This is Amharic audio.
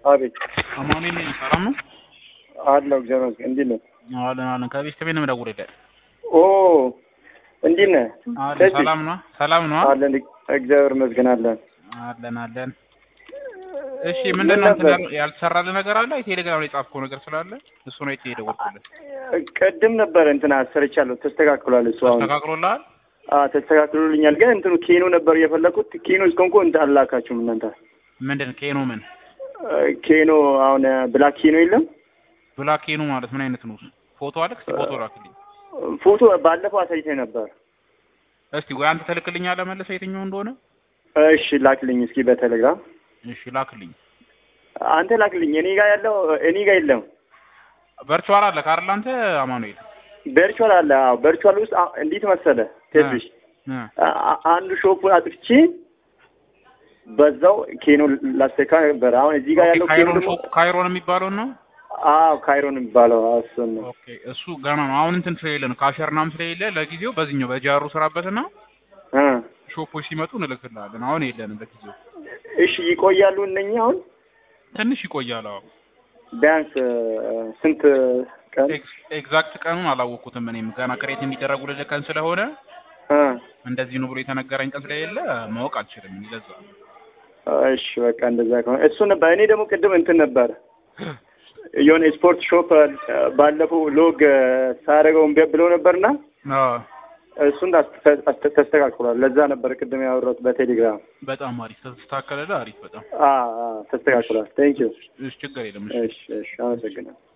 አቤት አማኑኤል ነኝ። ሰላም ነው? አለው እግዚአብሔር ይመስገን። እንዴት ነህ? አለን አለን። ከቤት ከቤት ነው የምደውልልህ። ኦ እንዴት ነህ? አለን ከዚህ? ሰላም ነው? ሰላም ነው? አለን እግዚአብሔር ይመስገን አለን። አለን አለን። እሺ ምንድን ነው እንትን ያል- ያልተሰራልህ ነገር አለ? ቴሌግራም ላይ የጻፍከው ነገር ስላለ እሱ ነው የደወልኩልህ። ቅድም ነበረ እንትን አሰርቻለሁ ተስተካክሏል። እሱ አሁን ተስተካክሎልሃል? አ ተስተካክሎልኛል። ግን እንትኑ ኬኖ ነበር የፈለኩት። ኬኖ እስከንኮ እንትን አላካችሁም እናንተ። ምንድን ኬኖ ምን ኬኖ አሁን ብላክ ኬኖ የለም ብላክ ኬኖ ማለት ምን አይነት ነው? ፎቶ አለክ? እስኪ ፎቶ ላክልኝ ፎቶ ባለፈው አሳይተኝ ነበር። እስቲ። ወይ አንተ ተልክልኛለህ መልሰህ የትኛው እንደሆነ። እሺ ላክልኝ እስኪ በቴሌግራም እሺ ላክልኝ። አንተ ላክልኝ። እኔ ጋር ያለው እኔ ጋር የለም። ቨርቹዋል አለ ካርል አንተ አማኑኤል ቨርቹዋል አለ። አዎ ቨርቹዋል ውስጥ አ- እንዴት መሰለ ትንሽ እ አ- አ- አንዱ ሾፑን አጥፍቼ በዛው ኬኖ ላስተካ ነበር። አሁን እዚህ ጋር ኦኬ፣ ያለው ኬኖ ካይሮን ደግሞ ሾፕ ካይሮን የሚባለው ነው። አዎ ካይሮን የሚባለው አዎ፣ እሱን ነው። ኦኬ እሱ ገና ነው። አሁን እንትን ስለሌለ ነው ካሸር ምናምን ስለሌለ ለጊዜው በዚህኛው በጃሩ ስራበትና እ ሾፖች ሲመጡ እንልክልሃለን። አሁን የለንም ለጊዜው። እሺ ይቆያሉ እነኛ አሁን ትንሽ ይቆያል። አዎ ቢያንስ እ፣ ስንት ቀን ኤክስ- ኤግዛክት ቀኑን አላወቅኩትም። እኔም ገና ክሬት የሚደረጉልህ ቀን ስለሆነ እ እንደዚህ ነው ብሎ የተነገረኝ ቀን ስለሌለ ማወቅ አልችልም። ይለዛ እሺ በቃ እንደዛ ከሆነ እሱ ነበር። እኔ ደግሞ ቅድም እንትን ነበር የሆነ ስፖርት ሾፕ እ፣ ባለፈው ሎግ እ፣ ሳደርገው እምቢ ብለው ነበርና እሱን አስ- አስ- ተስተካክሏል። ለዛ ነበር ቅድም ያወራሁት በቴሌግራም። በጣም አሪፍ ተስተካከለልህ። አሪፍ በጣም አ አ ተስተካክሏል። ቴንክ ዩ። እሺ፣ ችግር የለም። እሺ። እሺ እሺ፣ አመሰግናለሁ።